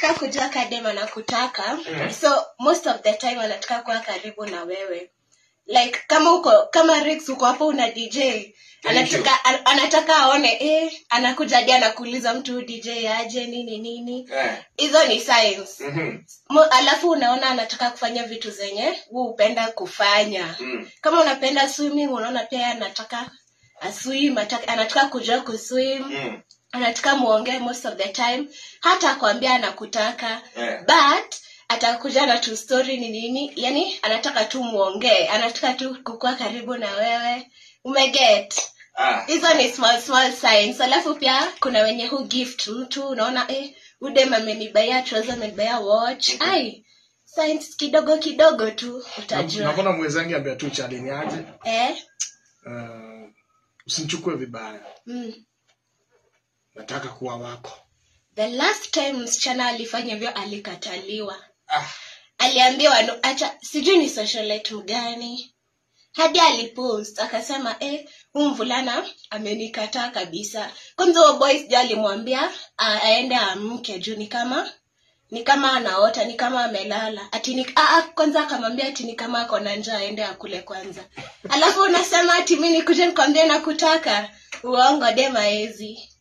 ukitaka kujua kadem anakutaka Mhm. so most of the time anataka kuwa karibu na wewe like kama uko kama Rix uko hapo una dj anataka an, anataka aone eh anakuja hadi anakuuliza mtu huyu dj aje nini nini Eh. hizo ni signs Mhm. Mo, alafu unaona anataka kufanya vitu zenye huu upenda kufanya Mm. kama unapenda swimming unaona pia yeye anataka aswim ataka- anataka kujua kuswim Mm. anataka muongee most of the time hata akwambia anakutaka Eh. but atakuja na tu story ni nini yani anataka tu muongee anataka tu kukuwa karibu na wewe umeget Ah. hizo ni small small signs alafu pia kuna wenye hu gift mtu unaona eh udem amenibaia trouser amenibaia watch ai signs kidogo kidogo tu utajua nakona mwenzangu ambia tu chalini aje eh uh, usinichukue vibaya mm. nataka kuwa wako the last time msichana alifanya hivyo alikataliwa Ah. aliambiwa no, acha sijui ni socialite mgani hadi alipost akasema eh huu mvulana amenikataa kabisa kwanza huo boy sijui alimwambia a- aende amke juu ni kama ni kama anaota ni kama amelala ati ni, a, a, kwanza akamwambia ati ni kama ako na njaa aende akule kwanza alafu unasema ati mi nikuje nikwambie nakutaka uongo demaezi